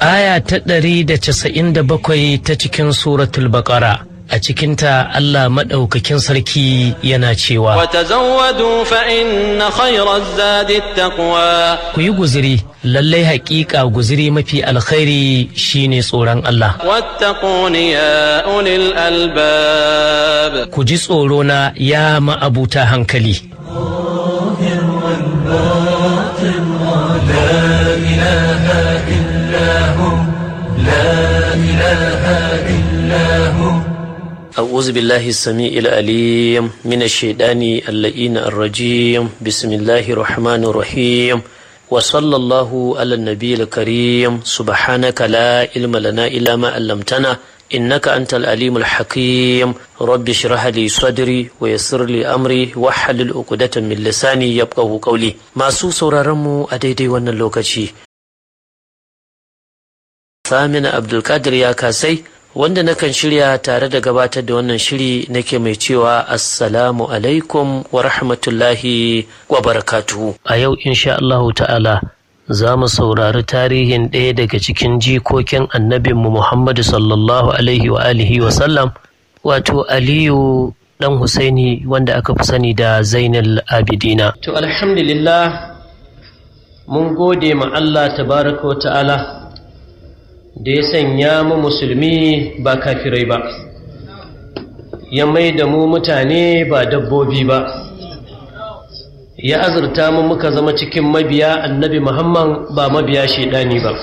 aya ta ɗari da casa'in da bakwai ta cikin suratul baƙara a cikinta Allah maɗaukakin sarki yana cewa وتزودوا فإن خير الزاد التقوى ku yi guziri lallai haƙiƙa guziri mafi alkhairi shine tsoron Allah واتقون يا أولي الألباب ku ji tsoro na ya ma'abuta hankali أعوذ بالله السميع العليم من الشيطان اللئين الرجيم بسم الله الرحمن الرحيم وصلى الله على النبي الكريم سبحانك لا علم لنا إلا ما علمتنا إنك أنت العليم الحكيم رب اشرح لي صدري ويسر لي أمري واحلل عقدة من لساني يفقه قولي ما سو سورارمو أديدي وانا لوكاشي Samina Abdulkadir ya kasai wanda nakan shirya tare da gabatar da wannan shiri nake mai cewa assalamu alaikum wa rahmatullahi wa barakatuhu. A yau insha Allahu ta'ala za mu saurari tarihin ɗaya daga cikin jikokin annabinmu Muhammadu sallallahu alaihi wa alihi wa sallam wato Aliyu ɗan Husaini wanda aka fi sani da Zainal Abidina. To alhamdulillah mun gode ma Allah tabaraka wa ta'ala da ya sanya mu musulmi ba kafirai ba ya mai da mu mutane ba dabbobi ba ya azurta mu muka zama cikin mabiya annabi muhammad ba mabiya shaidani ba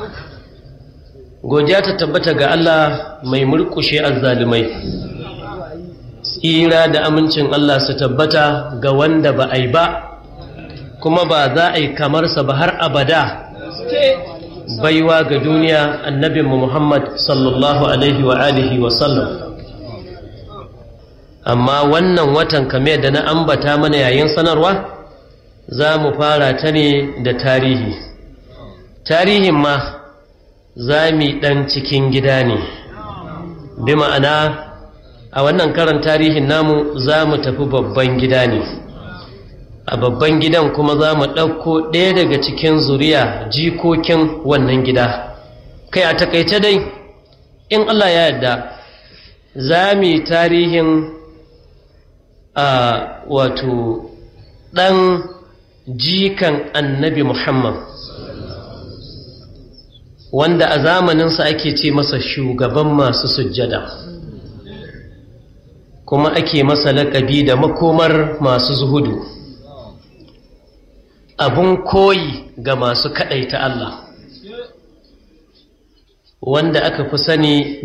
godiya ta tabbata ga allah mai murkushe azzalumai tsira da amincin allah su tabbata ga wanda ba a yi ba kuma ba za a yi kamarsa ba har abada baiwa ga duniya annabinmu Muhammad sallallahu alaihi wa alihi wa sallam amma wannan watan kame da na ambata mana yayin sanarwa za mu fara ta ne da tarihi tarihin ma za mu ɗan cikin gida ne bi ma'ana a wannan karan tarihin namu za mu tafi babban gida ne a babban gidan kuma za mu ɗauko ɗaya daga cikin zuriya jikokin wannan gida kai a takaice dai in Allah ya yarda za mu yi tarihin a wato ɗan jikan annabi Muhammad wanda a zamaninsa ake ce masa shugaban masu sujjada kuma ake masa laƙabi da makomar masu zuhudu abun koyi ga masu kaɗaita Allah wanda aka fi sani